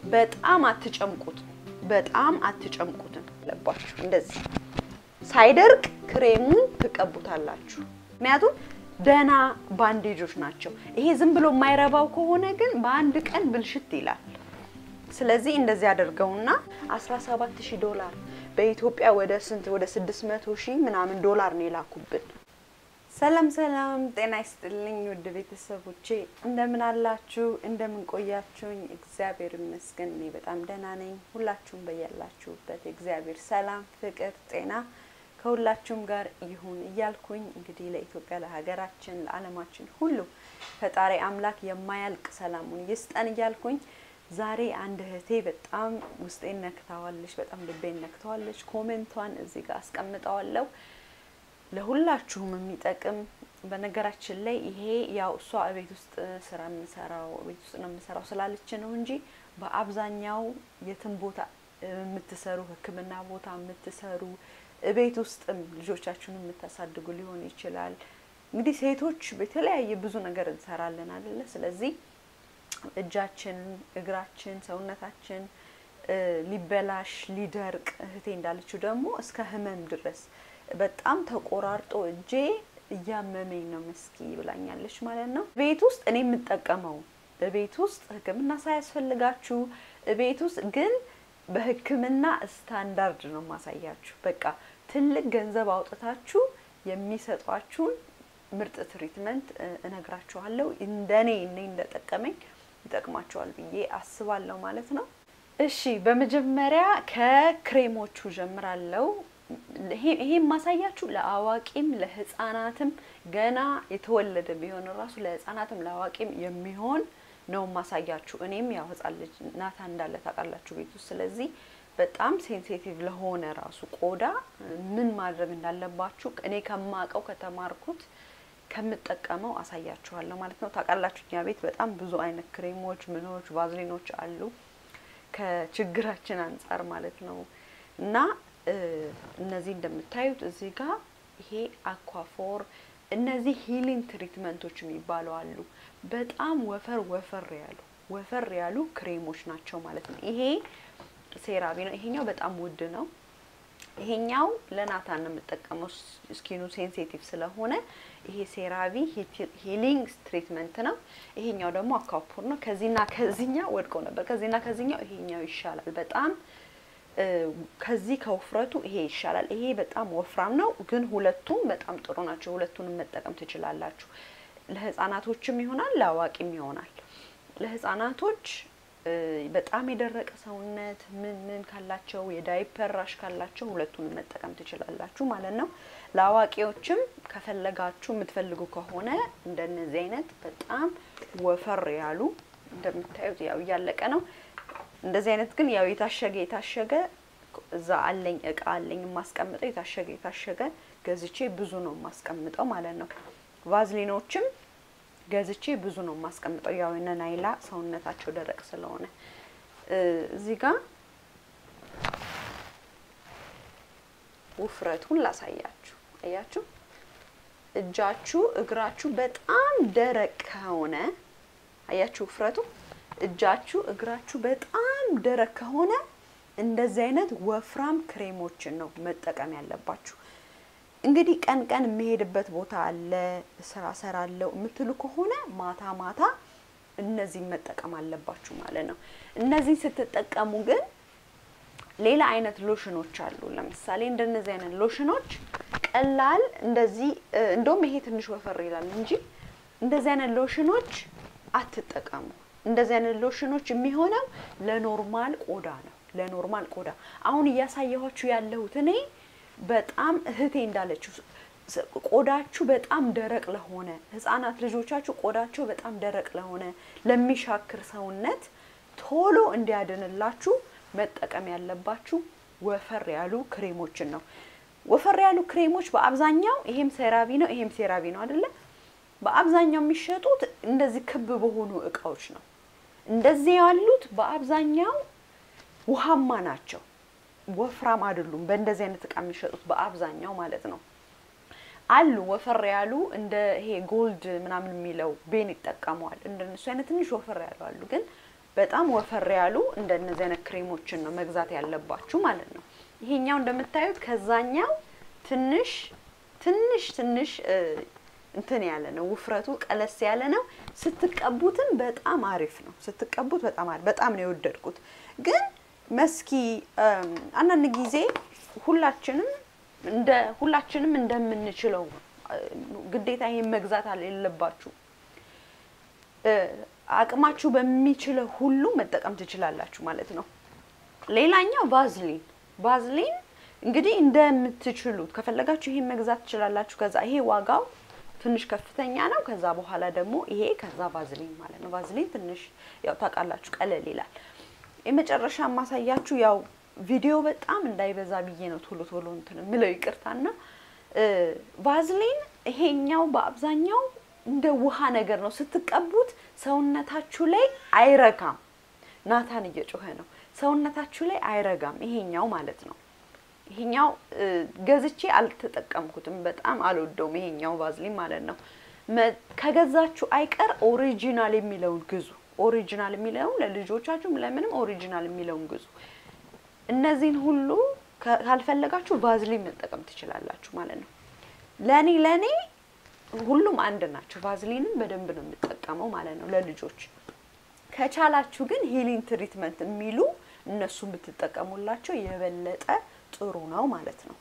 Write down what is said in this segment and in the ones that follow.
በጣም አትጨምቁት፣ በጣም አትጨምቁትም አለባችሁ። እንደዚህ ሳይደርቅ ክሬሙን ትቀቡታላችሁ። ምክንያቱም ደህና ባንዴጆች ናቸው። ይሄ ዝም ብሎ የማይረባው ከሆነ ግን በአንድ ቀን ብልሽት ይላል። ስለዚህ እንደዚህ አድርገውና 17000 ዶላር በኢትዮጵያ ወደ ስንት ወደ 600 ሺህ ምናምን ዶላር ነው የላኩብን። ሰላም ሰላም፣ ጤና ይስጥልኝ ውድ ቤተሰቦቼ እንደምን አላችሁ? እንደምን ቆያችሁኝ? እግዚአብሔር ይመስገን እኔ በጣም ደህና ነኝ። ሁላችሁም በያላችሁበት እግዚአብሔር ሰላም፣ ፍቅር፣ ጤና ከሁላችሁም ጋር ይሁን እያልኩኝ እንግዲህ ለኢትዮጵያ፣ ለሀገራችን፣ ለዓለማችን ሁሉ ፈጣሪ አምላክ የማያልቅ ሰላሙን ይስጠን እያልኩኝ ዛሬ አንድ እህቴ በጣም ውስጤን ነክታዋለች፣ በጣም ልቤን ነክተዋለች። ኮሜንቷን እዚህ ጋር አስቀምጠዋለሁ ለሁላችሁም የሚጠቅም በነገራችን ላይ ይሄ ያው እሷ ቤት ውስጥ ስራ የምሰራው ቤት ውስጥ ነው የምሰራው ስላለች ነው እንጂ በአብዛኛው የትም ቦታ የምትሰሩ ሕክምና ቦታ የምትሰሩ ቤት ውስጥም ልጆቻችሁን የምታሳድጉ ሊሆን ይችላል። እንግዲህ ሴቶች በተለያየ ብዙ ነገር እንሰራለን አይደለ? ስለዚህ እጃችን፣ እግራችን፣ ሰውነታችን ሊበላሽ ሊደርቅ እህቴ እንዳለችው ደግሞ እስከ ህመም ድረስ በጣም ተቆራርጦ እጄ እያመመኝ ነው መስኪ ብላኛለች ማለት ነው። ቤት ውስጥ እኔ የምጠቀመው ቤት ውስጥ ህክምና ሳያስፈልጋችሁ ቤት ውስጥ ግን በህክምና ስታንዳርድ ነው ማሳያችሁ። በቃ ትልቅ ገንዘብ አውጥታችሁ የሚሰጧችሁን ምርጥ ትሪትመንት እነግራችኋለሁ። እንደኔ እኔ እንደጠቀመኝ ይጠቅማችኋል ብዬ አስባለሁ ማለት ነው። እሺ በመጀመሪያ ከክሬሞቹ ጀምራለሁ። ይሄ ማሳያችሁ ለአዋቂም ለህፃናትም ገና የተወለደ ቢሆን ራሱ ለህፃናትም ለአዋቂም የሚሆን ነው ማሳያችሁ። እኔም ያው ህፃን ልጅ ናታ እንዳለ ታውቃላችሁ ቤት ውስጥ። ስለዚህ በጣም ሴንሲቲቭ ለሆነ ራሱ ቆዳ ምን ማድረግ እንዳለባችሁ እኔ ከማውቀው ከተማርኩት ከምጠቀመው አሳያችኋለሁ ማለት ነው። ታውቃላችሁ እኛ ቤት በጣም ብዙ አይነት ክሬሞች፣ ምኖች፣ ቫዝሊኖች አሉ ከችግራችን አንጻር ማለት ነው እና እነዚህ እንደምታዩት እዚህ ጋር ይሄ አኳፎር እነዚህ ሂሊንግ ትሪትመንቶች የሚባሉ አሉ። በጣም ወፈር ወፈር ያሉ ወፈር ያሉ ክሬሞች ናቸው ማለት ነው። ይሄ ሴራቪ ነው። ይሄኛው በጣም ውድ ነው። ይሄኛው ለናታን ነው የምጠቀመው ስኪኑ ሴንሲቲቭ ስለሆነ ይሄ ሴራቪ ሂሊንግ ትሪትመንት ነው። ይሄኛው ደግሞ አኳፖር ነው። ከዚህና ከዚህኛው ወድቆ ነበር። ከዚህና ከዚህኛው ይሄኛው ይሻላል በጣም ከዚህ ከውፍረቱ ይሄ ይሻላል። ይሄ በጣም ወፍራም ነው፣ ግን ሁለቱም በጣም ጥሩ ናቸው። ሁለቱንም መጠቀም ትችላላችሁ። ለህፃናቶችም ይሆናል፣ ለአዋቂም ይሆናል። ለህፃናቶች በጣም የደረቀ ሰውነት ምን ምን ካላቸው የዳይፐር ራሽ ካላቸው ሁለቱንም መጠቀም ትችላላችሁ ማለት ነው። ለአዋቂዎችም ከፈለጋችሁ የምትፈልጉ ከሆነ እንደነዚህ አይነት በጣም ወፈር ያሉ እንደምታዩት ያው እያለቀ ነው እንደዚህ አይነት ግን ያው የታሸገ የታሸገ እዛ አለኝ እቃ አለኝ የማስቀምጠው የታሸገ የታሸገ ገዝቼ ብዙ ነው የማስቀምጠው ማለት ነው። ቫዝሊኖችም ገዝቼ ብዙ ነው የማስቀምጠው ያው እነ ናይላ ሰውነታቸው ደረቅ ስለሆነ እዚህ ጋር ውፍረቱን ላሳያችሁ። አያችሁ እጃችሁ እግራችሁ በጣም ደረቅ ከሆነ አያችሁ ውፍረቱ እጃችሁ እግራችሁ በጣም ደረቅ ከሆነ እንደዚህ አይነት ወፍራም ክሬሞችን ነው መጠቀም ያለባችሁ። እንግዲህ ቀን ቀን የምሄድበት ቦታ አለ፣ ስራ ሰራለሁ የምትሉ ከሆነ ማታ ማታ እነዚህን መጠቀም አለባችሁ ማለት ነው። እነዚህን ስትጠቀሙ ግን ሌላ አይነት ሎሽኖች አሉ። ለምሳሌ እንደነዚህ አይነት ሎሽኖች ቀላል እንደዚህ እንደውም ይሄ ትንሽ ወፈር ይላል እንጂ እንደዚህ አይነት ሎሽኖች አትጠቀሙ። እንደዚህ አይነት ሎሽኖች የሚሆነው ለኖርማል ቆዳ ነው። ለኖርማል ቆዳ አሁን እያሳየኋችሁ ያለሁት እኔ በጣም እህቴ እንዳለችው ቆዳችሁ በጣም ደረቅ ለሆነ ህጻናት ልጆቻችሁ ቆዳቸው በጣም ደረቅ ለሆነ ለሚሻክር ሰውነት ቶሎ እንዲያድንላችሁ መጠቀም ያለባችሁ ወፈር ያሉ ክሬሞችን ነው። ወፈር ያሉ ክሬሞች በአብዛኛው ይሄም ሴራቪ ነው፣ ይሄም ሴራቪ ነው አይደለ? በአብዛኛው የሚሸጡት እንደዚህ ክብ በሆኑ እቃዎች ነው። እንደዚህ ያሉት በአብዛኛው ውሃማ ናቸው፣ ወፍራም አይደሉም። በእንደዚህ አይነት እቃ የሚሸጡት በአብዛኛው ማለት ነው። አሉ ወፈር ያሉ እንደ ይሄ ጎልድ ምናምን የሚለው ቤን ይጠቀመዋል። እንደነሱ አይነት ትንሽ ወፈር ያሉ አሉ። ግን በጣም ወፈር ያሉ እንደነዚህ አይነት ክሬሞችን ነው መግዛት ያለባችሁ ማለት ነው። ይሄኛው እንደምታዩት ከዛኛው ትንሽ ትንሽ ትንሽ እንትን ያለ ነው፣ ውፍረቱ ቀለስ ያለ ነው። ስትቀቡትም በጣም አሪፍ ነው። ስትቀቡት በጣም አሪፍ በጣም ነው የወደድኩት። ግን መስኪ አንዳንድ ጊዜ ሁላችንም እንደ ሁላችንም እንደምንችለው ግዴታ ይሄን መግዛት የለባችሁ። አቅማችሁ በሚችለው ሁሉ መጠቀም ትችላላችሁ ማለት ነው። ሌላኛው ቫዝሊን ቫዝሊን እንግዲህ እንደምትችሉት ከፈለጋችሁ ይሄን መግዛት ትችላላችሁ። ከዛ ይሄ ዋጋው ትንሽ ከፍተኛ ነው። ከዛ በኋላ ደግሞ ይሄ ከዛ ቫዝሊን ማለት ነው። ቫዝሊን ትንሽ ያው ታውቃላችሁ ቀለል ይላል። የመጨረሻ ማሳያችሁ ያው ቪዲዮ በጣም እንዳይበዛ ብዬ ነው ቶሎ ቶሎ እንትን ምለው ይቅርታና ቫዝሊን ይሄኛው በአብዛኛው እንደ ውሃ ነገር ነው። ስትቀቡት ሰውነታችሁ ላይ አይረጋም። ናታን እየጮኸ ነው። ሰውነታችሁ ላይ አይረጋም። ይሄኛው ማለት ነው። ይሄኛው ገዝቼ አልተጠቀምኩትም። በጣም አልወደውም። ይሄኛው ቫዝሊን ማለት ነው። ከገዛችሁ አይቀር ኦሪጂናል የሚለውን ግዙ። ኦሪጂናል የሚለውን ለልጆቻችሁም ለምንም ኦሪጂናል የሚለውን ግዙ። እነዚህን ሁሉ ካልፈለጋችሁ ቫዝሊን መጠቀም ትችላላችሁ ማለት ነው። ለኔ ለኔ ሁሉም አንድ ናቸው። ቫዝሊንን በደንብ ነው የምጠቀመው ማለት ነው ለልጆች። ከቻላችሁ ግን ሂሊንግ ትሪትመንት የሚሉ እነሱን ብትጠቀሙላቸው የበለጠ ጥሩ ነው ማለት ነው።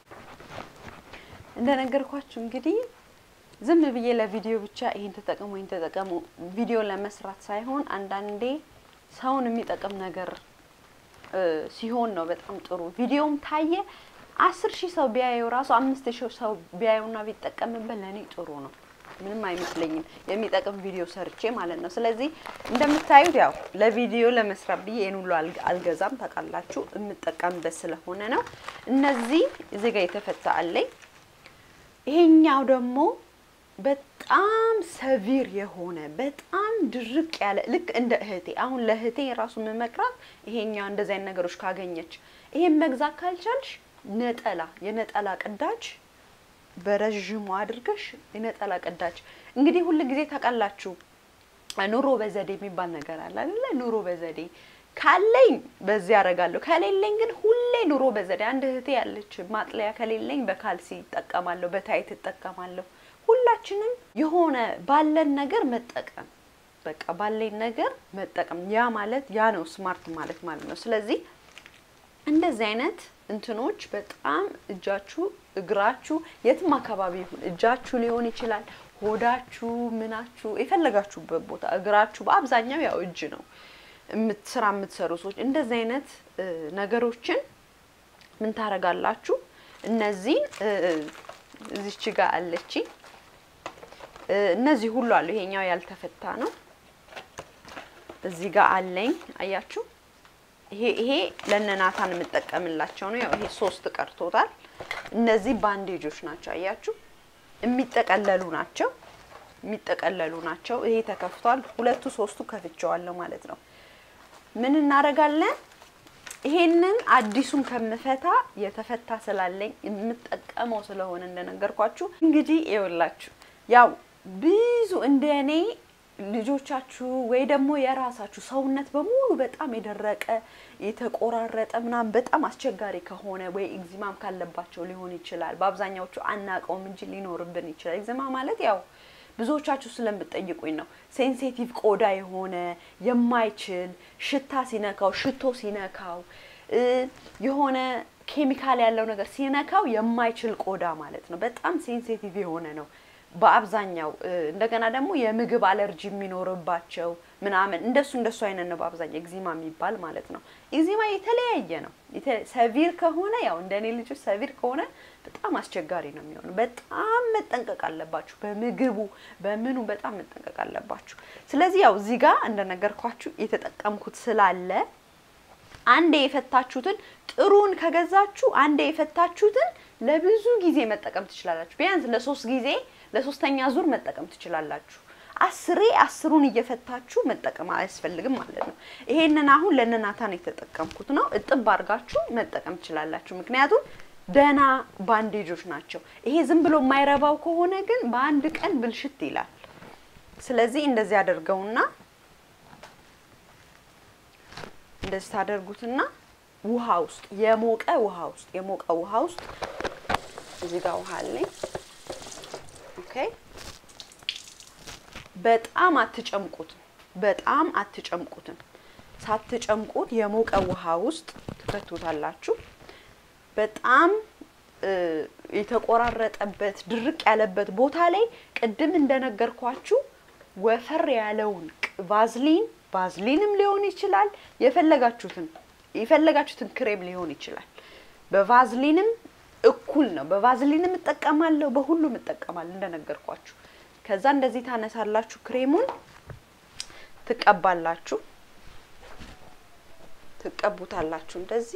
እንደነገርኳችሁ እንግዲህ ዝም ብዬ ለቪዲዮ ብቻ ይሄን ተጠቀሙ ይሄን ተጠቀሙ ቪዲዮ ለመስራት ሳይሆን አንዳንዴ ሰውን የሚጠቅም ነገር ሲሆን ነው በጣም ጥሩ። ቪዲዮም ታየ አስር ሺህ ሰው ቢያየው ራሱ አምስት ሺህ ሰው ቢያየውና ቢጠቀምበት ለእኔ ጥሩ ነው። ምንም አይመስለኝም የሚጠቅም ቪዲዮ ሰርቼ ማለት ነው። ስለዚህ እንደምታዩት ያው ለቪዲዮ ለመስራት ብዬ ይሄን ሁሉ አልገዛም። ታውቃላችሁ የምጠቀምበት ስለሆነ ነው። እነዚህ እዚህ ጋር የተፈታ አለኝ። ይሄኛው ደግሞ በጣም ሰቪር የሆነ በጣም ድርቅ ያለ ልክ እንደ እህቴ አሁን ለእህቴ የራሱ መመክራት ይሄኛው እንደዚህ አይነት ነገሮች ካገኘች ይሄን መግዛት ካልቻልሽ ነጠላ የነጠላ ቅዳጅ በረዥሙ አድርገሽ የነጠላ ቅዳጅ እንግዲህ ሁል ጊዜ ታውቃላችሁ ኑሮ በዘዴ የሚባል ነገር አለ አይደለ? ኑሮ በዘዴ ካለኝ በዚህ አደርጋለሁ፣ ከሌለኝ ግን ሁሌ ኑሮ በዘዴ። አንድ እህቴ ያለች ማጥለያ ከሌለኝ በካልሲ እጠቀማለሁ፣ በታይት እጠቀማለሁ። ሁላችንም የሆነ ባለን ነገር መጠቀም በቃ ባለኝ ነገር መጠቀም ያ ማለት ያ ነው ስማርት ማለት ማለት ነው። ስለዚህ እንደዚህ አይነት እንትኖች በጣም እጃችሁ፣ እግራችሁ የትም አካባቢ ይሁን እጃችሁ ሊሆን ይችላል፣ ሆዳችሁ፣ ምናችሁ የፈለጋችሁበት ቦታ እግራችሁ፣ በአብዛኛው ያው እጅ ነው ስራ የምትሰሩ ሰዎች እንደዚህ አይነት ነገሮችን ምን ታረጋላችሁ? እነዚህን እዚች ጋር አለች እነዚህ ሁሉ አሉ። ይሄኛው ያልተፈታ ነው። እዚህ ጋር አለኝ አያችሁ። ይሄ ይሄ ለነናታን የምጠቀምላቸው ነው። ያው ይሄ ሶስት ቀርቶታል። እነዚህ ባንዴጆች ናቸው። አያችሁ የሚጠቀለሉ ናቸው። የሚጠቀለሉ ናቸው። ይሄ ተከፍቷል። ሁለቱ ሶስቱ ከፍቼዋለሁ ማለት ነው። ምን እናደርጋለን? ይሄንን አዲሱን ከምፈታ የተፈታ ስላለኝ የምጠቀመው ስለሆነ እንደነገርኳችሁ እንግዲህ ይኸውላችሁ ያው ብዙ እንደ እኔ ልጆቻችሁ ወይ ደግሞ የራሳችሁ ሰውነት በሙሉ በጣም የደረቀ የተቆራረጠ ምናምን በጣም አስቸጋሪ ከሆነ ወይ ኤግዚማም ካለባቸው ሊሆን ይችላል። በአብዛኛዎቹ አናውቀውም እንጂ ሊኖርብን ይችላል። ኤግዚማ ማለት ያው ብዙዎቻችሁ ስለምትጠይቁኝ ነው። ሴንሲቲቭ ቆዳ የሆነ የማይችል ሽታ ሲነካው፣ ሽቶ ሲነካው፣ የሆነ ኬሚካል ያለው ነገር ሲነካው የማይችል ቆዳ ማለት ነው። በጣም ሴንሲቲቭ የሆነ ነው በአብዛኛው እንደገና ደግሞ የምግብ አለርጂ የሚኖርባቸው ምናምን እንደሱ እንደሱ አይነት ነው በአብዛኛው ኤግዚማ የሚባል ማለት ነው። ኤግዚማ የተለያየ ነው። ሰቪር ከሆነ ያው እንደ እኔ ልጆች ሰቪር ከሆነ በጣም አስቸጋሪ ነው የሚሆነው። በጣም መጠንቀቅ አለባችሁ። በምግቡ በምኑ በጣም መጠንቀቅ አለባችሁ። ስለዚህ ያው እዚህ ጋር እንደነገርኳችሁ የተጠቀምኩት ስላለ አንዴ የፈታችሁትን ጥሩን ከገዛችሁ አንዴ የፈታችሁትን ለብዙ ጊዜ መጠቀም ትችላላችሁ። ቢያንስ ለሶስት ጊዜ ለሶስተኛ ዙር መጠቀም ትችላላችሁ። አስሬ አስሩን እየፈታችሁ መጠቀም አያስፈልግም ማለት ነው። ይሄንን አሁን ለነናታን የተጠቀምኩት ነው። እጥብ አድርጋችሁ መጠቀም ትችላላችሁ። ምክንያቱም ደህና ባንዴጆች ናቸው። ይሄ ዝም ብሎ የማይረባው ከሆነ ግን በአንድ ቀን ብልሽት ይላል። ስለዚህ እንደዚህ አድርገውና እንደዚህ ታደርጉትና ውሃ ውስጥ የሞቀ ውሃ ውስጥ የሞቀ ውሃ ውስጥ እዚህ ጋር ውሃ አለኝ። ኦኬ በጣም አትጨምቁትም። በጣም አትጨምቁትም። ሳትጨምቁት የሞቀ ውሃ ውስጥ ትከቱታላችሁ። በጣም የተቆራረጠበት ድርቅ ያለበት ቦታ ላይ ቅድም እንደነገርኳችሁ ወፈር ያለውን ቫዝሊን ቫዝሊንም ሊሆን ይችላል የፈለጋችሁትን የፈለጋችሁትን ክሬም ሊሆን ይችላል። በቫዝሊንም እኩል ነው። በቫዝሊንም እጠቀማለሁ፣ በሁሉም እጠቀማለሁ እንደነገርኳችሁ። ከዛ እንደዚህ ታነሳላችሁ፣ ክሬሙን ትቀባላችሁ፣ ትቀቡታላችሁ እንደዚህ።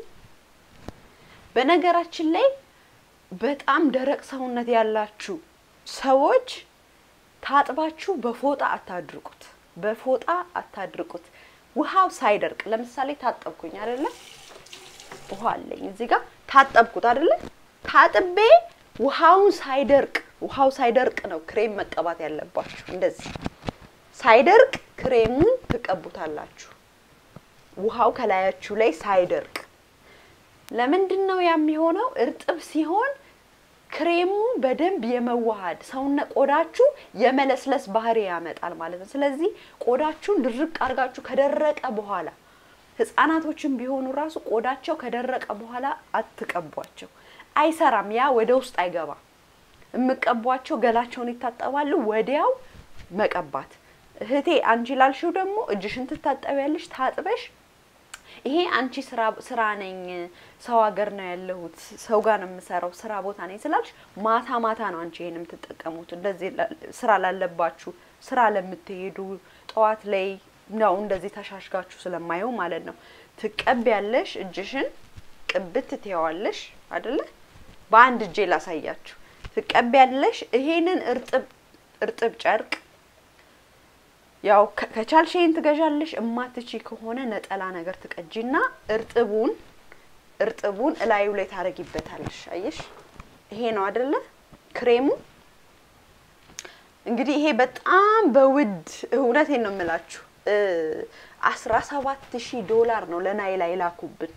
በነገራችን ላይ በጣም ደረቅ ሰውነት ያላችሁ ሰዎች ታጥባችሁ በፎጣ አታድርቁት፣ በፎጣ አታድርቁት። ውሃው ሳይደርቅ ለምሳሌ ታጠብኩኝ አይደለ? ውሃ አለኝ እዚህ ጋር ታጠብኩት አይደለ? ታጥቤ ውሃውን ሳይደርቅ ውሃው ሳይደርቅ ነው ክሬም መቀባት ያለባችሁ። እንደዚህ ሳይደርቅ ክሬሙን ትቀቡታላችሁ። ውሃው ከላያችሁ ላይ ሳይደርቅ። ለምንድን ነው የሚሆነው? እርጥብ ሲሆን ክሬሙ በደንብ የመዋሃድ ሰውነት ቆዳችሁ የመለስለስ ባህሪ ያመጣል ማለት ነው። ስለዚህ ቆዳችሁን ድርቅ አድርጋችሁ ከደረቀ በኋላ ህጻናቶችን ቢሆኑ ራሱ ቆዳቸው ከደረቀ በኋላ አትቀቧቸው። አይሰራም። ያ ወደ ውስጥ አይገባም። የምቀቧቸው ገላቸውን ይታጠባሉ፣ ወዲያው መቀባት። እህቴ አንቺ ላልሽው ደግሞ እጅሽን ትታጠቢያለሽ ታጥበሽ ይሄ አንቺ ስራ ስራ ነኝ ሰው ሀገር ነው ያለሁት ሰው ጋር ነው የምሰራው ስራ ቦታ ነኝ ስላልሽ ማታ ማታ ነው አንቺ ይሄን የምትጠቀሙት። እንደዚህ ስራ ላለባችሁ ስራ ለምትሄዱ ጠዋት ላይ ነው እንደዚህ ተሻሽጋችሁ ስለማየው ማለት ነው። ትቀቢያለሽ፣ እጅሽን ቅብት ትየዋለሽ አይደለ? በአንድ እጄ ላሳያችሁ። ትቀቢያለሽ። ይሄንን እርጥብ እርጥብ ጨርቅ ያው ከቻልሽ ይሄን ትገዣለሽ። እማትቺ ከሆነ ነጠላ ነገር ትቀጂና እርጥቡን እርጥቡን እላዩ ላይ ታረጊበታለሽ። አየሽ፣ ይሄ ነው አይደለ ክሬሙ። እንግዲህ ይሄ በጣም በውድ እውነቴን ነው የምላችሁ አስራ ሰባት ሺህ ዶላር ነው ለናይላ የላኩብን።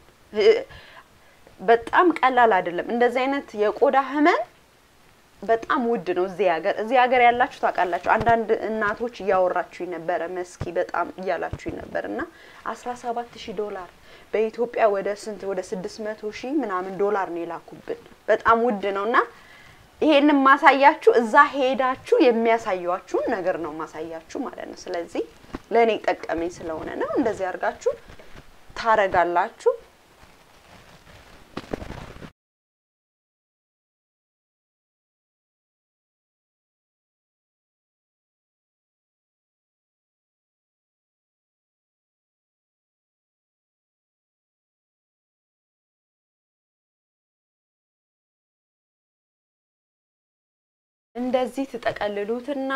በጣም ቀላል አይደለም። እንደዚህ አይነት የቆዳ ህመም በጣም ውድ ነው እዚህ ሀገር። እዚህ ሀገር ያላችሁ ታውቃላችሁ። አንዳንድ እናቶች እያወራችሁ ነበረ መስኪ በጣም እያላችሁ ነበር እና አስራ ሰባት ሺህ ዶላር በኢትዮጵያ ወደ ስንት ወደ ስድስት መቶ ሺህ ምናምን ዶላር ነው የላኩብን። በጣም ውድ ነው እና ይሄንን ማሳያችሁ እዛ ሄዳችሁ የሚያሳያችሁን ነገር ነው ማሳያችሁ ማለት ነው። ስለዚህ ለእኔ ጠቀመኝ ስለሆነ ነው እንደዚህ አድርጋችሁ ታረጋላችሁ። እንደዚህ ትጠቀልሉትና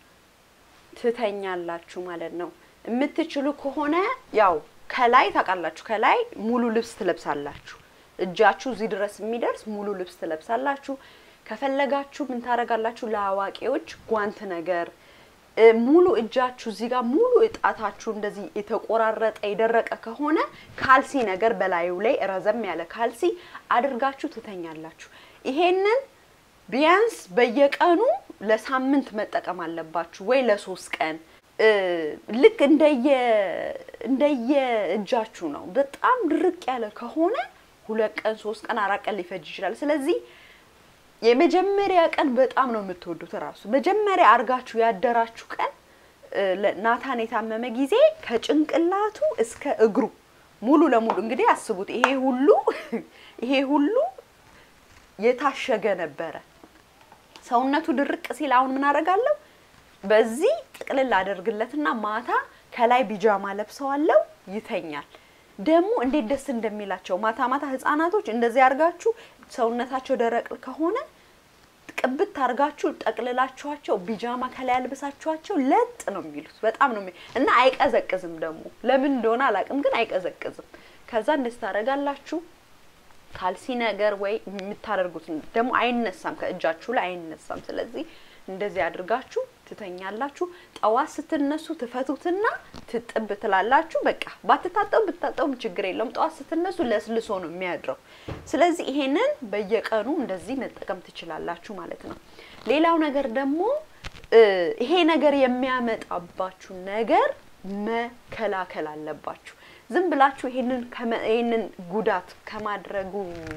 ትተኛላችሁ ማለት ነው። የምትችሉ ከሆነ ያው ከላይ ታውቃላችሁ፣ ከላይ ሙሉ ልብስ ትለብሳላችሁ። እጃችሁ እዚህ ድረስ የሚደርስ ሙሉ ልብስ ትለብሳላችሁ። ከፈለጋችሁ ምን ታደርጋላችሁ? ለአዋቂዎች ጓንት ነገር ሙሉ እጃችሁ እዚህ ጋር ሙሉ እጣታችሁ እንደዚህ የተቆራረጠ የደረቀ ከሆነ ካልሲ ነገር በላዩ ላይ ረዘም ያለ ካልሲ አድርጋችሁ ትተኛላችሁ። ይሄንን ቢያንስ በየቀኑ ለሳምንት መጠቀም አለባችሁ ወይ ለሶስት ቀን ልክ እንደየ እንደየ እጃችሁ ነው። በጣም ድርቅ ያለ ከሆነ ሁለት ቀን ሶስት ቀን አራት ቀን ሊፈጅ ይችላል። ስለዚህ የመጀመሪያ ቀን በጣም ነው የምትወዱት። እራሱ መጀመሪያ አርጋችሁ ያደራችሁ ቀን ናታን የታመመ ጊዜ ከጭንቅላቱ እስከ እግሩ ሙሉ ለሙሉ እንግዲህ አስቡት። ይሄ ሁሉ ይሄ ሁሉ የታሸገ ነበረ። ሰውነቱ ድርቅ ሲል አሁን ምን አደርጋለሁ? በዚህ ጥቅልል አደርግለትና ማታ ከላይ ቢጃማ ለብሰዋለው ይተኛል። ደግሞ እንዴት ደስ እንደሚላቸው ማታ ማታ ህፃናቶች እንደዚህ አድርጋችሁ ሰውነታቸው ደረቅ ከሆነ ቅብት አድርጋችሁ ጠቅልላችኋቸው ቢጃማ ከላይ አልብሳችኋቸው ለጥ ነው የሚሉት። በጣም ነው እና አይቀዘቅዝም። ደግሞ ለምን እንደሆነ አላውቅም፣ ግን አይቀዘቅዝም። ከዛ እንደዚህ ታደርጋላችሁ። ካልሲ ነገር ወይ የምታደርጉት ደግሞ አይነሳም፣ ከእጃችሁ ላይ አይነሳም። ስለዚህ እንደዚህ አድርጋችሁ ትተኛላችሁ። ጠዋት ስትነሱ ትፈቱትና ትጥብ ትላላችሁ። በቃ ባትታጠቡ ብትታጠቡም ችግር የለውም። ጠዋት ስትነሱ ለስልሶ ነው የሚያድረው። ስለዚህ ይሄንን በየቀኑ እንደዚህ መጠቀም ትችላላችሁ ማለት ነው። ሌላው ነገር ደግሞ ይሄ ነገር የሚያመጣባችሁ ነገር መከላከል አለባችሁ። ዝም ብላችሁ ይሄንን ይሄንን ጉዳት ከማድረጉ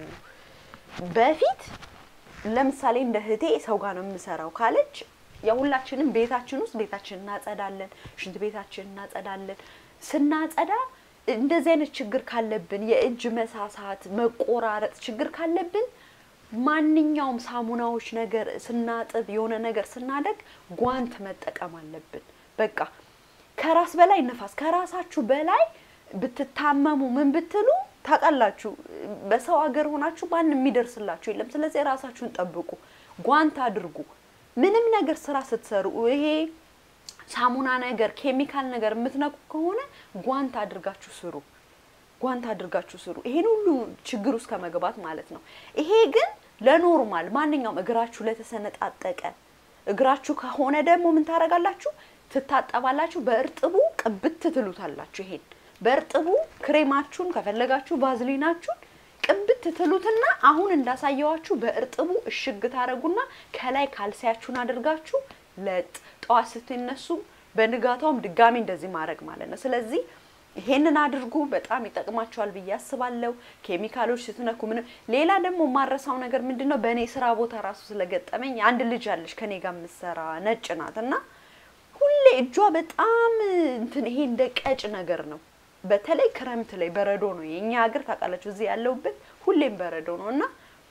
በፊት ለምሳሌ እንደ እህቴ ሰው ጋር ነው የምሰራው ካለች የሁላችንም ቤታችን ውስጥ ቤታችን እናጸዳለን፣ ሽንት ቤታችን እናጸዳለን። ስናጸዳ እንደዚህ አይነት ችግር ካለብን የእጅ መሳሳት፣ መቆራረጥ ችግር ካለብን ማንኛውም ሳሙናዎች ነገር ስናጥብ የሆነ ነገር ስናደግ ጓንት መጠቀም አለብን። በቃ ከራስ በላይ ነፋስ ከራሳችሁ በላይ ብትታመሙ ምን ብትሉ ታውቃላችሁ። በሰው ሀገር ሆናችሁ ማንም የሚደርስላችሁ የለም። ስለዚህ ራሳችሁን ጠብቁ፣ ጓንት አድርጉ። ምንም ነገር ስራ ስትሰሩ ይሄ ሳሙና ነገር ኬሚካል ነገር የምትነኩ ከሆነ ጓንት አድርጋችሁ ስሩ። ጓንት አድርጋችሁ ስሩ። ይሄን ሁሉ ችግር ውስጥ ከመግባት ማለት ነው። ይሄ ግን ለኖርማል ማንኛውም እግራችሁ ለተሰነጣጠቀ እግራችሁ ከሆነ ደግሞ ምን ታደርጋላችሁ? ትታጠባላችሁ። በእርጥቡ ቅብት ትሉታላችሁ። ይሄን በእርጥቡ ክሬማችሁን ከፈለጋችሁ ቫዝሊናችሁን ቅብት ትሉትና አሁን እንዳሳየዋችሁ በእርጥቡ እሽግ ታደርጉና ከላይ ካልሲያችሁን አድርጋችሁ ለጥ ጠዋት ስትነሱ በንጋታውም ድጋሚ እንደዚህ ማድረግ ማለት ነው። ስለዚህ ይሄንን አድርጉ። በጣም ይጠቅማቸዋል ብዬ አስባለሁ። ኬሚካሎች ስትነኩ ምንም። ሌላ ደግሞ የማረሳው ነገር ምንድን ነው? በእኔ ስራ ቦታ ራሱ ስለገጠመኝ አንድ ልጅ አለች ከኔ ጋር የምትሰራ ነጭ ናት እና ሁሌ እጇ በጣም እንትን ይሄ እንደ ቀጭ ነገር ነው። በተለይ ክረምት ላይ በረዶ ነው የኛ ሀገር ታውቃላችሁ፣ እዚህ ያለሁበት ሁሌም በረዶ ነው እና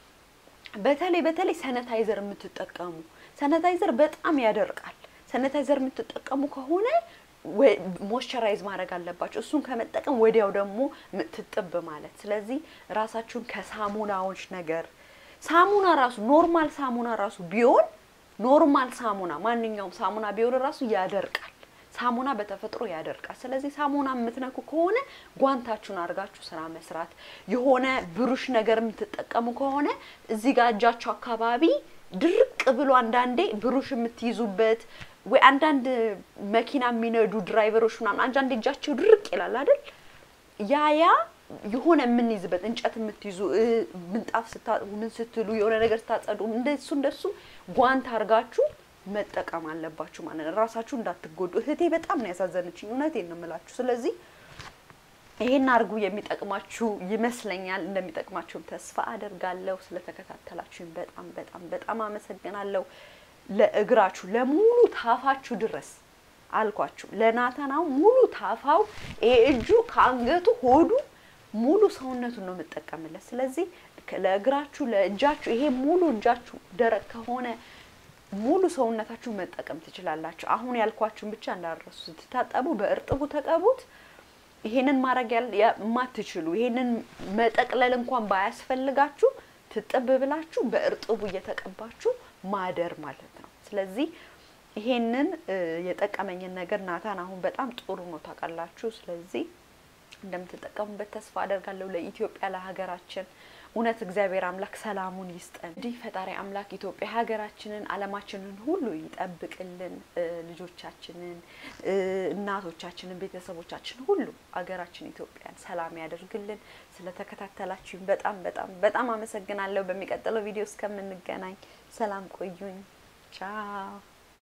በተለይ በተለይ ሰነታይዘር የምትጠቀሙ ሰነታይዘር በጣም ያደርቃል። ሰነታይዘር የምትጠቀሙ ከሆነ ሞይስቸራይዝ ማድረግ አለባቸው። እሱን ከመጠቀም ወዲያው ደግሞ ትጥብ ማለት። ስለዚህ ራሳችሁን ከሳሙናዎች ነገር ሳሙና ራሱ ኖርማል ሳሙና ራሱ ቢሆን ኖርማል ሳሙና ማንኛውም ሳሙና ቢሆን ራሱ ያደርቃል። ሳሙና በተፈጥሮ ያደርቃል። ስለዚህ ሳሙና የምትነኩ ከሆነ ጓንታችሁን አድርጋችሁ ስራ መስራት፣ የሆነ ብሩሽ ነገር የምትጠቀሙ ከሆነ እዚህ ጋር እጃችሁ አካባቢ ድርቅ ብሎ አንዳንዴ ብሩሽ የምትይዙበት ወይ አንዳንድ መኪና የሚነዱ ድራይቨሮች ምናምን አንዳንድ እጃቸው ድርቅ ይላል አይደል? ያ ያ የሆነ የምንይዝበት እንጨት የምትይዙ ምንጣፍ ስታጥቡ ምን ስትሉ የሆነ ነገር ስታጸዱ እንደሱ እንደሱ ጓንት አድርጋችሁ መጠቀም አለባችሁ ማለት ነው። ራሳችሁ እንዳትጎዱ። እህቴ በጣም ነው ያሳዘነችኝ፣ እውነቴን ነው የምላችሁ። ስለዚህ ይሄን አድርጉ። የሚጠቅማችሁ ይመስለኛል። እንደሚጠቅማችሁም ተስፋ አደርጋለሁ። ስለተከታተላችሁኝ በጣም በጣም በጣም አመሰግናለሁ። ለእግራችሁ ለሙሉ ታፋችሁ ድረስ አልኳችሁ። ለናታናው ሙሉ ታፋው ይሄ እጁ ከአንገቱ ሆዱ ሙሉ ሰውነቱን ነው የምጠቀምለት። ስለዚህ ለእግራችሁ ለእጃችሁ ይሄ ሙሉ እጃችሁ ደረቅ ከሆነ ሙሉ ሰውነታችሁ መጠቀም ትችላላችሁ። አሁን ያልኳችሁን ብቻ እንዳረሱ ስትታጠቡ በእርጥቡ ተቀቡት። ይሄንን ማድረግ የማትችሉ ይሄንን መጠቅለል እንኳን ባያስፈልጋችሁ ትጥብ ብላችሁ በእርጥቡ እየተቀባችሁ ማደር ማለት ነው። ስለዚህ ይሄንን የጠቀመኝን ነገር ናታን አሁን በጣም ጥሩ ነው ታውቃላችሁ። ስለዚህ እንደምትጠቀሙበት ተስፋ አደርጋለሁ። ለኢትዮጵያ ለሀገራችን እውነት እግዚአብሔር አምላክ ሰላሙን ይስጠን። እንዲህ ፈጣሪ አምላክ ኢትዮጵያ ሀገራችንን፣ ዓለማችንን ሁሉ ይጠብቅልን። ልጆቻችንን፣ እናቶቻችንን፣ ቤተሰቦቻችን ሁሉ ሀገራችን ኢትዮጵያን ሰላም ያደርግልን። ስለተከታተላችሁኝ በጣም በጣም በጣም አመሰግናለሁ። በሚቀጥለው ቪዲዮ እስከምንገናኝ ሰላም ቆዩኝ። ቻው